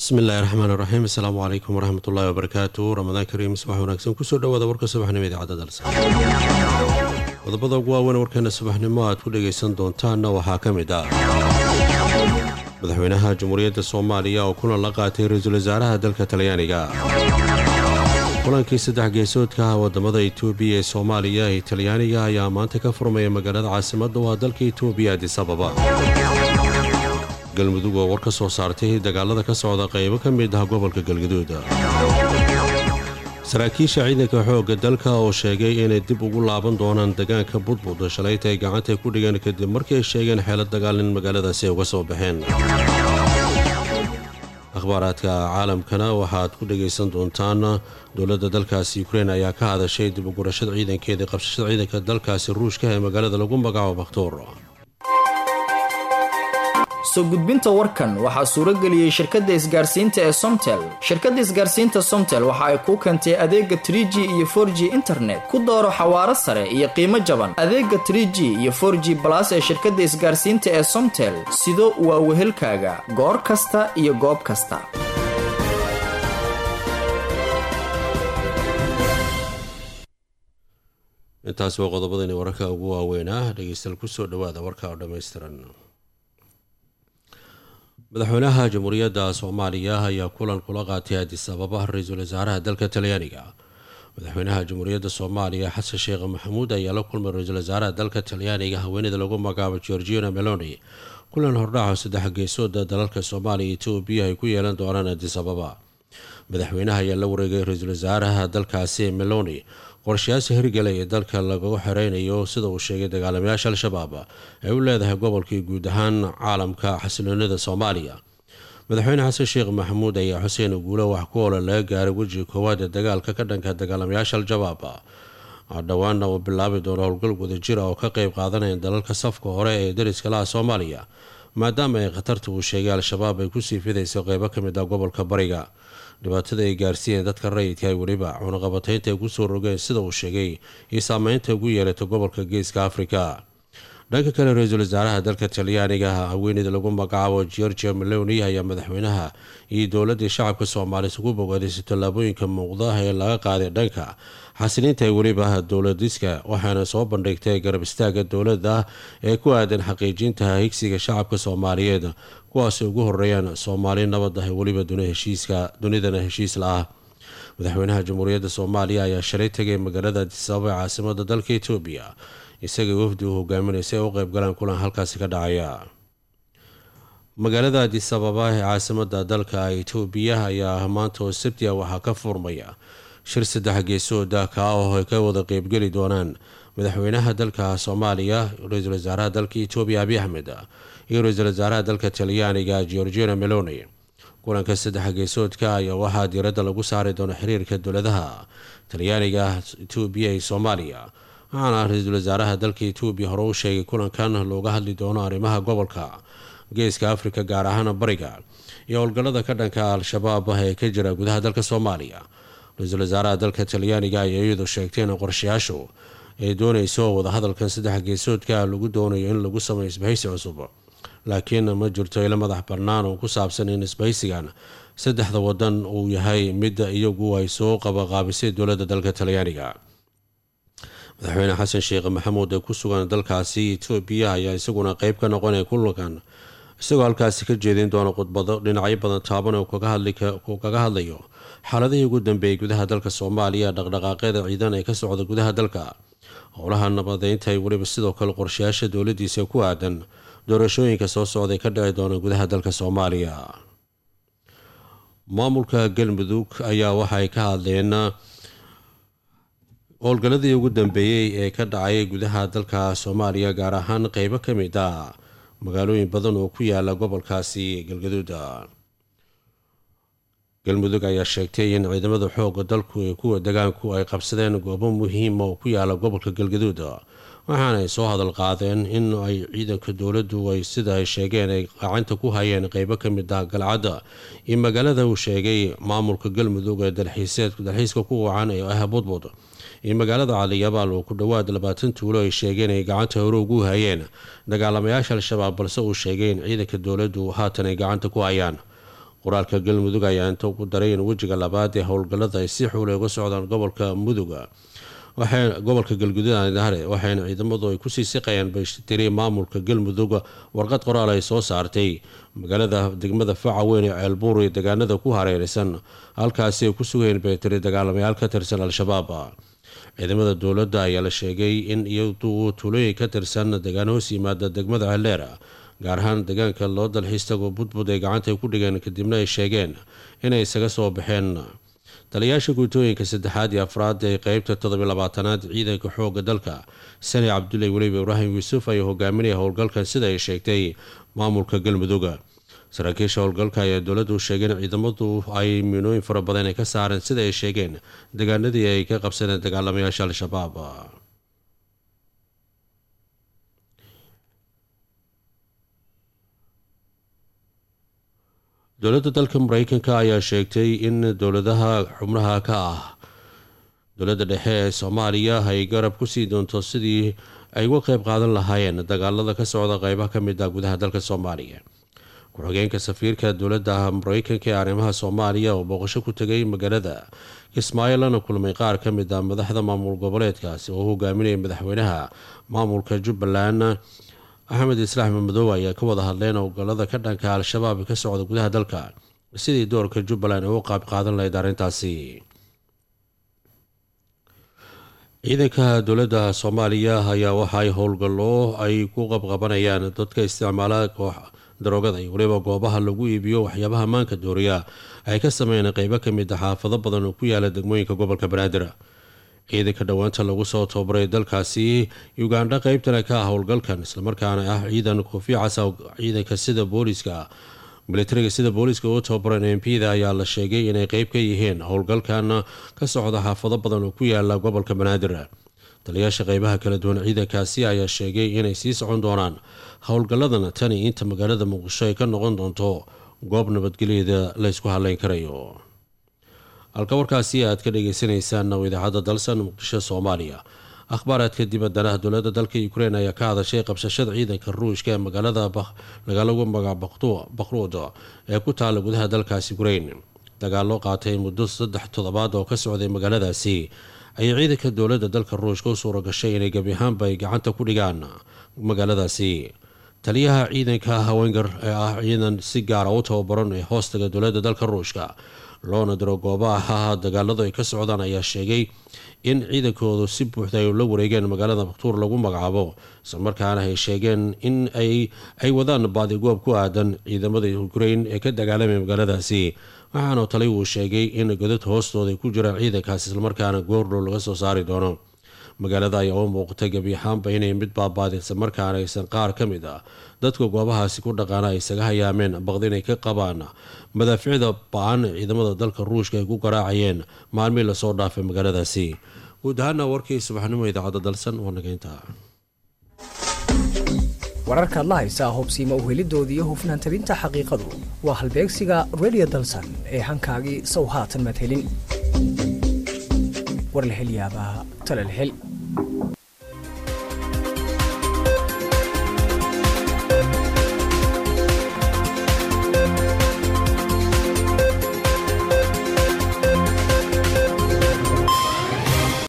bismi illaahi raxmaan raxiim asalaamu calaykum waraxmatullaahi wabarakaatu ramadaan kariim subax wanaagsan kusoo dhawaada warka subaxnimo idaacadda dalsa qodobada ugu waaweyn warkeena subaxnimo aad ku dhagaysan doontaanna waxaa ka mid ah madaxweynaha jamhuuriyadda soomaaliya oo kulan la qaatay ra-iisul wasaaraha dalka talyaaniga kulankii saddex geesoodka ah wadamada itoobiya ee soomaaliya ee talyaaniga ayaa maanta ka furmaya magaalada caasimadda u ah dalka itoobiya adis ababa galmudug oo war ka soo saartay dagaalada ka socda qaybo ka mid ah gobolka galgaduud saraakiisha ciidanka xoogga dalka oo sheegay inay dib ugu laaban doonaan degaanka budbud shalayta ay gacanta ku dhigeen kadib markii ay sheegeen xeelad dagaal in magaaladaasi ay uga soo baxeen akhbaaraadka caalamkana waxaad ku dhagaysan doontaan dowladda dalkaasi ukrein ayaa ka hadashay dib ugurashada ciidankeeda qabsashada ciidanka dalkaasi ruushka ee magaalada lagu magacaabo bakhtuur soo gudbinta warkan waxaa suuro geliyey shirkadda isgaarsiinta ee somtel shirkadda isgaarsiinta somtel waxa ay kuu keentay adeega trie g iyo for g internet ku dooro xawaaro sare iyo qiimo jaban adeega trie g iyo for g balas ee shirkadda isgaarsiinta ee somtel sido waa wehelkaaga goor kasta iyo goob kasta intaas waa qodobadani wararka ugu waaweynah dhegeystayaal kusoo dhawaada warka oo dhammaystiran madaxweynaha jamhuuriyadda soomaaliya ayaa kulan kula qaatay adis ababa ra-iisul wasaaraha dalka talyaaniga madaxweynaha jamhuuriyadda soomaaliya xasan sheekh maxamuud ayaa la kulmay ra-iisul wasaaraha dalka talyaaniga haweeneyda lagu magacaabo georgiana meloni kulan hordhaco saddex geesooda dalalka soomaaliya etoobiya ay ku yeelan doonaan adis ababa madaxweynaha ayaa la wareegay ra-iisul wasaaraha dalkaasi meloni qorshayaasha hirgala ee dalka lagu xereynayo sida uu sheegay dagaalamayaasha al-shabaab ay u leedahay gobolkii guud ahaan caalamka xasiloonida soomaaliya madaxweyne xasan sheekh maxamuud ayaa xuseen guulo wax ku oola laga gaaray wejiga koowaad ee dagaalka ka dhanka dagaalamayaasha al-shabaab dhowaana uu bilaabi doono howlgal wadajira oo ka qeyb qaadanaya dalalka safka hore ee dariska laha soomaaliya maadaama ay khatarta uu sheegay al-shabaab ay kusii fidayso qeybo ka mid ah gobolka bariga dhibaatada ay gaarsiiyeen dadka rayidka ay weliba cunaqabataynta ay kusoo rogeen sida uu sheegay iyo saameynta ugu yeelatay gobolka geeska afrika dhanka kale ra-iisul wasaaraha dalka talyaaniga haweeneyda lagu magacaabo georgia meloni ayaa madaxweynaha iyo dowladii shacabka soomaaliya ugu bogaadaysa tallaabooyinka muuqda ee laga qaaday dhanka xasiliinta ee weliba dowladiska waxaana soo bandhigtay garab istaaga dowladda ee ku aadan xaqiijinta higsiga shacabka soomaaliyeed kuwaasay ugu horeeyaan soomaali nabad ah weliba dunidana heshiis la-ah madaxweynaha jamhuuriyadda soomaaliya ayaa shalay tegay magaalada adisababa ee caasimada dalka etoobiya isagii wafdi uu hogaaminaysa ay u qeybgalaan kulan halkaasi ka dhacaya magaalada adisababa ee caasimada dalka etoobiya ayaa maanta oo sabtia waxaa ka furmaya shir saddex geesooda kaa oo ay ka wada qeybgeli doonaan madaxweynaha dalka soomaaliya ra-iisul wasaaraha dalka etoobiya abiy axmed iyo ra-iisul wasaaraha dalka talyaaniga georgiana meloni kulanka saddex geesoodka ayaa waxaa diiradda lagu saari doona xiriirka dowladaha talyaaniga etoobiya iyo soomaaliya waxaana ra-iisul wasaaraha dalka etoobiya hore u sheegay kulankan looga hadli doono arrimaha gobolka geeska afrika gaar ahaan bariga iyo howlgallada ka dhanka al-shabaab ee ka jira gudaha dalka soomaaliya ra-iisul wasaaraha dalka talyaaniga ayaa iyadu sheegtay in qorshayaashu ay doonayso wadahadalkan saddex geesoodka lagu doonayo in lagu sameeyo isbahaysi cusub laakiin ma jirto ilo madax bannaan oo ku saabsan in isbahaysigan saddexda wadan uu yahay mid iyagu ay soo qabaqaabisay dowladda dalka talyaaniga madaxweyne xasan sheekh maxamuud ee ku sugan dalkaasi etoobiya ayaa isaguna qeyb ka noqonaya kulankan isagoo halkaasi ka jeedin doona khudbado dhinacyo badan taaban uu kaga hadlayo xaaladihii ugu dambeeyay gudaha dalka soomaaliya dhaqdhaqaaqyada ciidan ee ka socda gudaha dalka howlaha nabadeynta ay weliba sidoo kale qorshayaasha dowladiisa ku aadan doorashooyinka soo socday ka dhici doona gudaha dalka soomaaliya maamulka galmudug ayaa waxaay ka hadleen howlgalladii ugu dambeeyey ee ka dhacay gudaha dalka soomaaliya gaar ahaan qeybo ka mid ah magaalooyin badan oo ku yaala gobolkaasi galgaduuda galmudug ayaa sheegtay in ciidamada xooga dalku ee kuwa degaanku ay qabsadeen goobo muhiima oo ku yaala gobolka galgaduud waxaana ay soo hadal qaadeen in ay ciidanka dowladdu ay sida ay sheegeen ay gacanta ku hayeen qeybo ka mid ah galcadda iyo magaalada uu sheegay maamulka galmudug ee dalxiiska ku wacan ee ah budbud iyo magaalada caliyabaal oo ku dhowaad labaatan tuulo ay sheegeen ay gacanta hore ugu hayeen dagaalamayaasha al-shabaab balse uu sheegay in ciidanka dowladdu haatan ay gacanta ku hayaan qoraalka galmudug ayaa inta ugu daray in wejiga labaad ee howlgallada ay si xuulay uga socdaan gobolka muduga gobolka galguduud aanidahare waxayna ciidamadu ay kusii siqayaan baytiri maamulka galmudug warqad qoraal ay soo saartay magaalada degmada faca weyn ee ceelbuur iyo deegaanada ku hareeraysan halkaasi ay ku sugayeen baytiri dagaalamayaal ka tirsan al-shabaab ciidamada dowladda ayaa la sheegay in iyadu tuulooyin ka tirsan deegaan hoos yimaada degmada celeera gaar ahaan deegaanka loo dalxiis tagoo budbud ay gacanta ku dhigeen kadibna ay sheegeen inay isaga soo baxeen taliyaasha guutooyinka saddexaad iyo afraad ee qeybta toddobiy labaatanaad ciidanka xooga dalka sani cabdulle weliba ibraahim yuusuf ayaa hogaaminaya howlgalkan sida ay sheegtay maamulka galmudug saraakiisha howlgalka ayaa dowladdu sheegeen ciidamadu ay miinooyin fara badan ay ka saareen sida ay sheegeen deegaanadii ay ka qabsadeen dagaalamayaasha al-shabaab dowladda dalka mareykanka ayaa sheegtay in dowladaha xubnaha ka ah dowladda dhexe ee soomaaliya ay garab kusii doonto sidii ay uga qeyb qaadan lahaayeen dagaalada ka socda qeybaha ka mid ah gudaha dalka soomaaliya ku-xigeenka safiirka dowladda mareykanka ee arrimaha soomaaliya oo booqasho ku tegay magaalada kismaayo lana kulmay qaar ka mid ah madaxda maamul goboleedkaasi oo hogaaminaya madaxweynaha maamulka jubbaland axmed islaax mamadoobe ayaa ka wada hadleen howlgallada ka dhanka al-shabaab ka socda gudaha dalka sidii doorka jubbaland ay u qaab qaadan lahayd arrintaasi ciidanka dowladda soomaaliya ayaa waxaay howlgallo ay ku qabqabanayaan dadka isticmaala daroogada iyo weliba goobaha lagu iibiyo waxyaabaha maanka dooriya ay ka sameeyeen qeybo ka mid a xaafado badan oo ku yaala degmooyinka gobolka banaadir ciidanka dhowaanta lagu soo tababaray dalkaasi ugandha qeybtana ka ah howlgalkan islamarkaana ah ciidan kofi casa ciidanka sida booliska militariga sida booliiska u tababaran m p da ayaa la sheegay inay qeyb ka yihiin howlgalkan ka socda xaafado badan oo ku yaala gobolka banaadir taliyaasha qeybaha kala duwan ciidankaasi ayaa sheegay inay sii socon doonaan howlgalladan tani inta magaalada muqdisho ay ka noqon doonto goob nabadgelyada la ysku haleyn karayo halka warkaasi aad ka dhageysaneysaan oo idaacadda dalsan muqdisho soomaaliya akhbaaraadka dibaddana dowladda dalka ukrein ayaa ka hadashay qabsashada ciidanka ruushka ee magaalada lagu magac bakhruud ee ku taala gudaha dalkaasi ukrein dagaallo qaatay muddo saddex toddobaad oo ka socday magaaladaasi ayay ciidanka dowladda dalka ruushka u suura gashay inay gebi ahaanba ay gacanta ku dhigaan magaaladaasi taliyaha ciidanka hawenger ee ah ciidan si gaara u tababaran ee hoostaga dowladda dalka ruushka loona diro goobaha dagaaladu ay ka socdaan ayaa sheegay in ciidankoodu si buuxda ay la wareegeen magaalada maktuur lagu magacaabo islamarkaana ay sheegeen in ay wadaan baadigoob ku aadan ciidamada ukrein ee ka dagaalamaya magaaladaasi waxaana tali uu sheegay in godad hoostooda ay ku jiraan ciidankaas islamarkaana goordhow laga soo saari doono magaalada ayaa u muuqatay gebi ahaanba inay mid baabaadirsan markaana aysan qaar ka mid ah dadka goobahaasi ku dhaqaana ay isaga hayaameen baqdi inay ka qabaan madaaficda ba-an ciidamada dalka ruushka ay ku garaacayeen maalmihii lasoo dhaafay magaaladaasi guud ahaana warkii subaxnimo idaacadda dalsan waa nageynta wararkaad la haysaa hobsiima uhelidooda iyo hufnaan tabinta xaqiiqadu waa halbeegsiga redio dalsan ee hankaagii sow haatan madhelin war la hel yaabaa talal hel